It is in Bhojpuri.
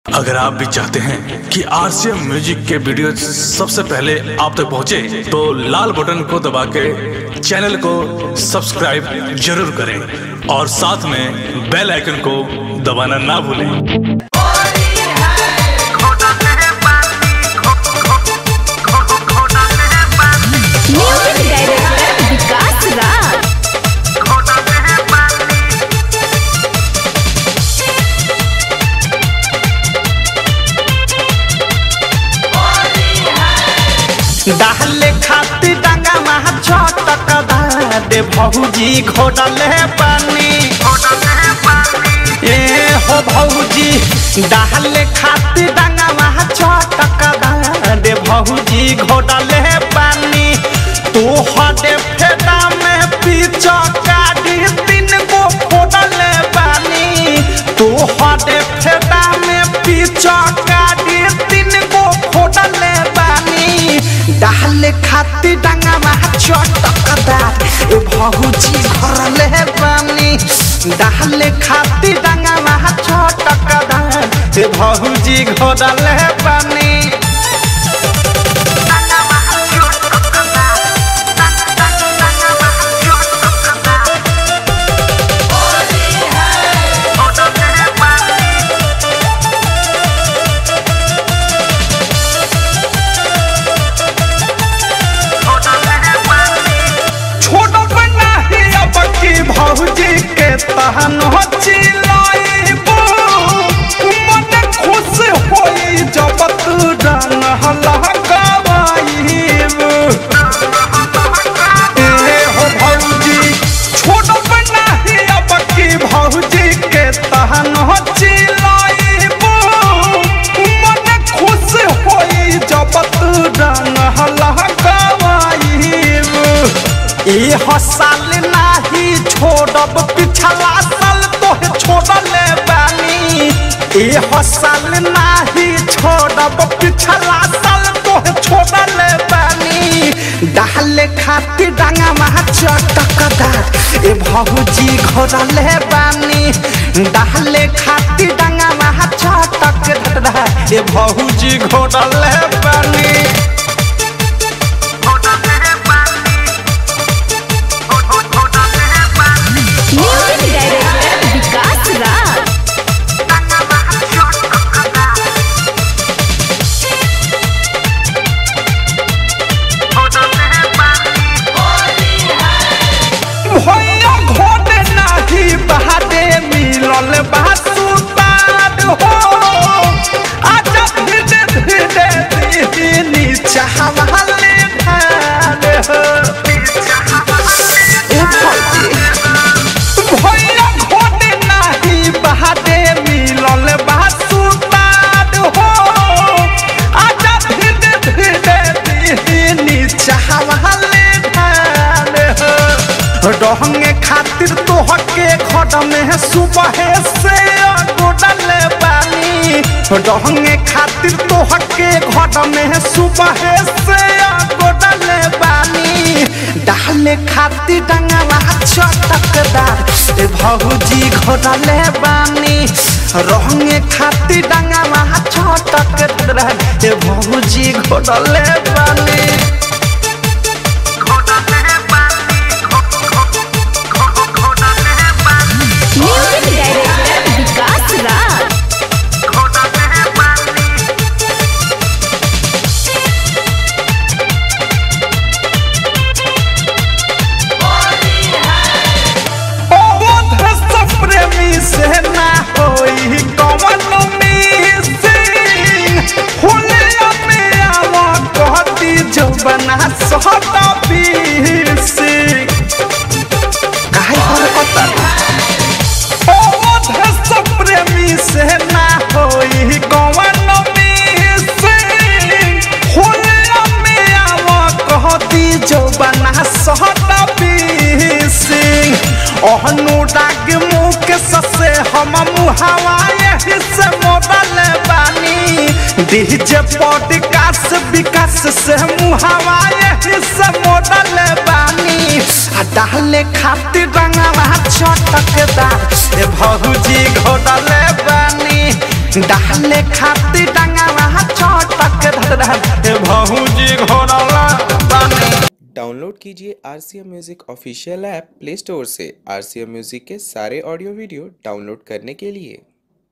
अगर आप भी चाहते हैं कि आरसीएम म्यूजिक के वीडियो सबसे पहले आप तक पहुंचे, तो लाल बटन को दबा के चैनल को सब्सक्राइब जरूर करें और साथ में बेल आइकन को दबाना ना भूलें म्यूजिक डायरेक्टर विकास राज डाले खाती डांगा महा छटक दे भौजी घोडले पानी ए हो भौजी डाले खाती डांगा महा छटक दे भौजी घोडले पानी तू हदे फेदा में पीछो काटी तीन गो फोडले पानी तू हदे फेदा में पीछो काटी तीन गो फोडले पानी डाले खाती डांगा महा चटकदार ए भौजी घरले पानी डाले खाती डांगा महा चटकदार ए भौजी घरले पानी छोड़ बना ही अब की भौजी के तहन हो चिलाइबो मन खुश होई जब तू रंग हलकावाइबो ए हो भौजी छोड़ बना ही अब की भौजी के तहन हो चिलाइबो मन खुश होई जब तू रंग हलकावाइबो ई हसाल नाही छोड़ब पिछला साल तोहे छोड़ले बानी ई हसाल नाही छोड़ब पिछला साल तोहे छोड़ले बानी डाले खाती डांगा महा चटकदार ए भौजी घोड़ले बानी डाले खाती डांगा महा चटकदार ए भौजी घोड़ले बानी म्यूजिक डायरेक्टर विकास राज भैया घोटे नाही बहादे मिलल बासुपाद हो आजा धीरे धीरे दीनी चाहवाले ढाल हो ए भौजी, भैया घोटे नाही बहादे मिलल बासुपाद हो आजा धीरे धीरे दीनी चाहवाले ढाल हो रहंगे खातिर तोहके खड में सुबह से गोडल पानी रहंगे खातिर तोहके घट में सुबह से गोडल पानी डाले खातिर डंगला चटकदार ए भौजी घोडले बानी रहंगे खातिर डंगला चटकदार ए भौजी घोडले बानी म्यूजिक डायरेक्टर विकास राज अवध सब प्रेमी से ना होई कवन मिसिंग हुलिया में आवा कहती जो बना सहता पीसी काहे पर पता अवध सब प्रेमी से ना होई कवन मिसिंग हुलिया में आवा कहती जो बना सहता पीसी अनुराग मुख ससे हम मुहावा यही से मोदल बानी डीजे पॉडकास्ट विकास से मुहावा यही से मोदल बानी आ डाले खातिर रंगवा चटकदार ए भौजी घोडले बानी डाले खाती डंगावा चटक धर ए भौजी घोड़ला बानी डाउनलोड कीजिए R C M music official app play store से आर सी एम म्यूज़िक के सारे ऑडियो वीडियो डाउनलोड करने के लिए